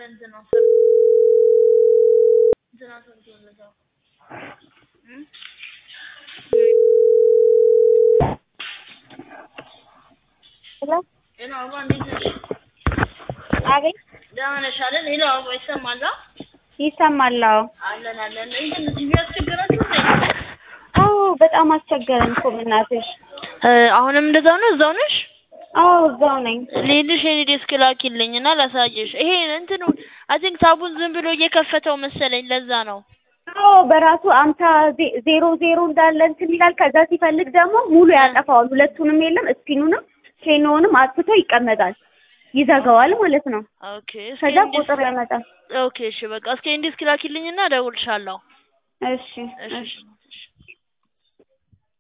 ለእንትና ሰር እንትና ሰርቶለታል እ ሄሎ ሄሎ አበባ እንዴት ነሽ? አቤት ደህና ነሽ አይደል? ሄሎ አበባ ይሰማል? አ? ይሰማል አዎ አለን አለን። እንትን ቲቪ ያስቸገራችሁ እንዴ? አዎ በጣም አስቸገረን እኮ በእናትሽ እ አሁንም እንደዛው ነው? እዛው ነሽ? አዎ እዛው ነኝ ልሂድሽ የኔ ዴስክ ላኪልኝ እና ላሳየሽ። ይሄ እንትኑ አይ ቲንክ ታቡን ዝም ብሎ እየከፈተው መሰለኝ ለዛ ነው። አዎ በራሱ አምሳ ዜ- ዜሮ ዜሮ እንዳለ እንትን ይላል። ከዛ ሲፈልግ ደግሞ ሙሉ ያጠፋዋል። ሁለቱንም የለም ስፒኑንም ኬኖንም አጥፍቶ ይቀመጣል። ይዘጋዋል ማለት ነው። ኦኬ እስኪ ከዛ እንዲህ ቁጥር ያመጣል። ኦኬ እሺ በቃ እስኪ እንዲህ እስኪ ላኪልኝና እደውልልሻለሁ። እሺ እሺ እሺ